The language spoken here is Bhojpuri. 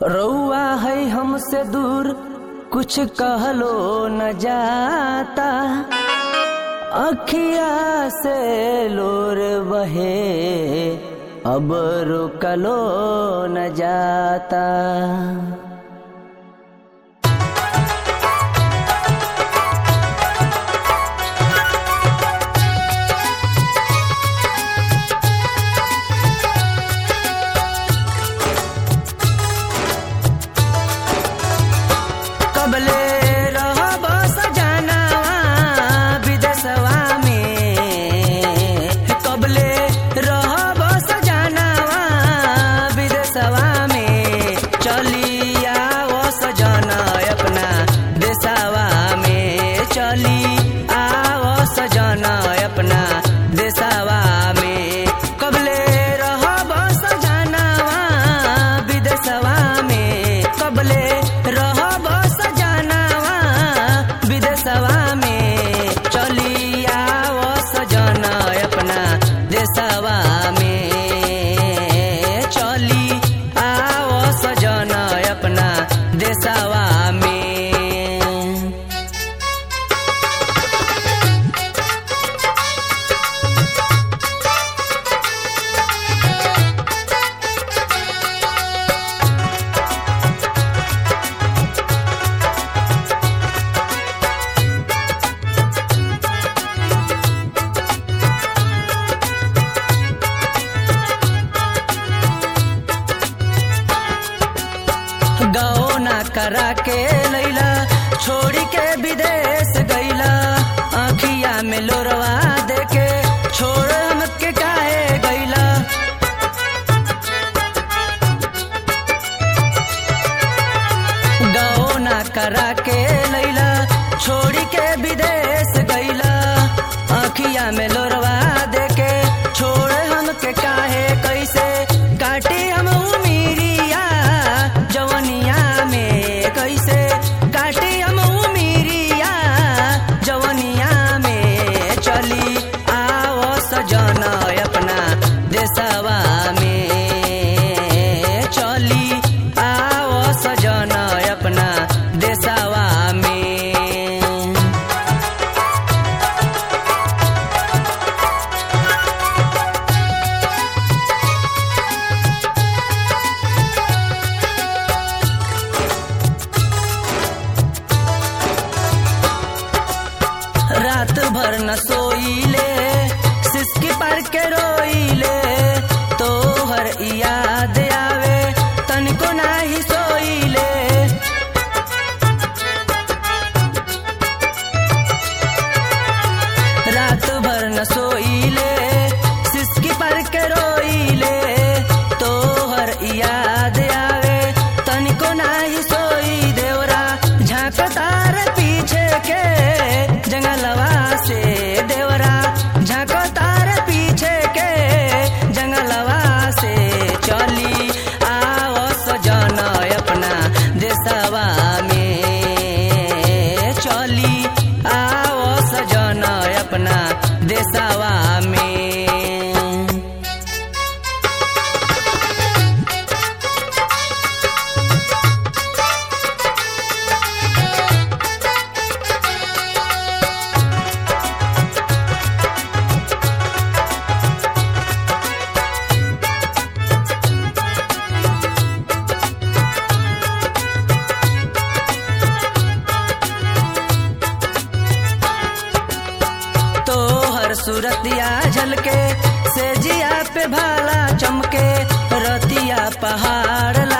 रउआ है हमसे दूर कुछ कहलो न जाता अखिया से लोर बहे अब रुकलो न जाता कबले रहब सजनावा विदेशवा में कबले रहब सजनावा विदेशवा में चली आओ सजना अपना देशवा में चली आओ सजना अपना देशवा में कबले रहब सजनावा विदेशवा में कबले रहब सजनावा विदेशवा में चली आओ सजना अपना देशवा में चली आओ सजना अपना देशवा में गौना करा के लैला छोड़ी के विदेश गैला आखिया में लोरवा देके छोड़ हमके काहे गैला गौना करा के लैला छोड़ी के विदेश गैला आखिया में लोरवा देके छोड़ हमके काहे कैसे काटी हम उमीरिया जवनिया में कैसे काटी हम उमीरिया जवनिया में चली आओ सजना अपना देशवा में चली आओ सजना अपना देशवा में रात भर न सोईले सिसकी पर के रोईले तोहर याद आवे तनिको नाही सोईले रात भर न सोईले सिसकी पर के रोईले तोहर याद आवे तनिको नाही सोई देवरा झांकतार पीछे के जंगलवा से देवरा झांकतार पीछे के जंगलवा से चली आओ सजना अपना देशवा में चली आओ सजना अपना देशवा में तोहर सूरतिया झलके से जिया पे भाला चमके रतिया पहाड़